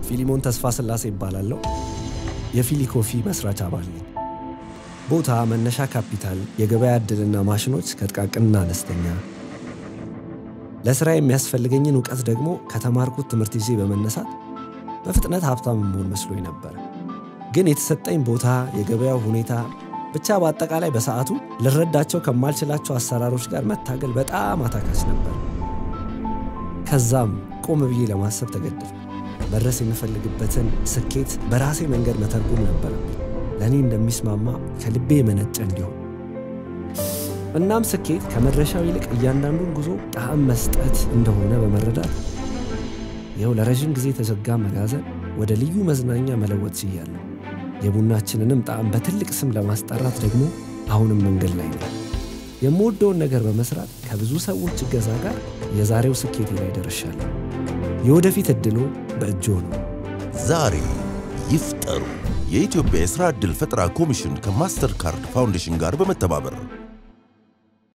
ፊሊሞን ተስፋ ስላሴ ይባላለሁ። የፊሊ ኮፊ መስራች አባል ነኝ። ቦታ፣ መነሻ ካፒታል፣ የገበያ ዕድልና ማሽኖች ከጥቃቅንና አነስተኛ፣ ለሥራ የሚያስፈልገኝን እውቀት ደግሞ ከተማርኩት ትምህርት ይዤ በመነሳት በፍጥነት ሀብታም መሆን መስሎኝ ነበር። ግን የተሰጠኝ ቦታ፣ የገበያው ሁኔታ ብቻ በአጠቃላይ በሰዓቱ ልረዳቸው ከማልችላቸው አሰራሮች ጋር መታገል በጣም አታካች ነበር። ከዛም ቆም ብዬ ለማሰብ ተገደድኩ። መድረስ የምፈልግበትን ስኬት በራሴ መንገድ መተርጎም ነበረብኝ፣ ለእኔ እንደሚስማማ ከልቤ የመነጨ እንዲሆን። እናም ስኬት ከመድረሻው ይልቅ እያንዳንዱን ጉዞ ጣዕም መስጠት እንደሆነ በመረዳት ይኸው ለረዥም ጊዜ የተዘጋ መጋዘን ወደ ልዩ መዝናኛ መለወጥ ችያለሁ። የቡናችንንም ጣዕም በትልቅ ስም ለማስጠራት ደግሞ አሁንም መንገድ ላይ ነው። የምወደውን ነገር በመስራት ከብዙ ሰዎች እገዛ ጋር የዛሬው ስኬቴ ላይ ደርሻለሁ። የወደፊት ዕድሎ በእጆ ነው። ዛሬ ይፍጠሩ። የኢትዮጵያ የሥራ ዕድል ፈጠራ ኮሚሽን ከማስተር ካርድ ፋውንዴሽን ጋር በመተባበር